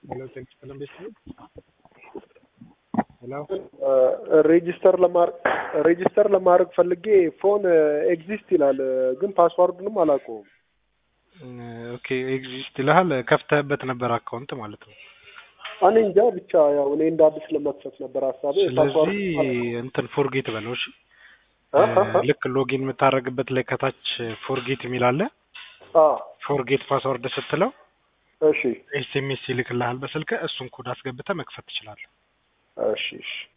ሄሎ ጤና ይስጥልን ቤተሰብ ሄሎ ሬጂስተር ለማድረግ ሬጂስተር ለማድረግ ፈልጌ ፎን ኤግዚስት ይላል፣ ግን ፓስዋርዱንም አላውቀውም። ኦኬ ኤግዚስት ይልሃል። ከፍተህበት ነበር አካውንት ማለት ነው። እኔ እንጃ ብቻ ያው እኔ እንደ አዲስ ለመክፈት ነበር ሀሳቤ። ስለዚህ እንትን ፎርጌት በለው እሺ። ልክ ሎጊን የምታደርግበት ላይ ከታች ፎርጌት የሚል አለ። ፎርጌት ፓስወርድ ስትለው እሺ ኤስኤምኤስ ይልክልሃል በስልክ እሱን ኮድ አስገብተህ መክፈት ትችላለህ። እሺ እሺ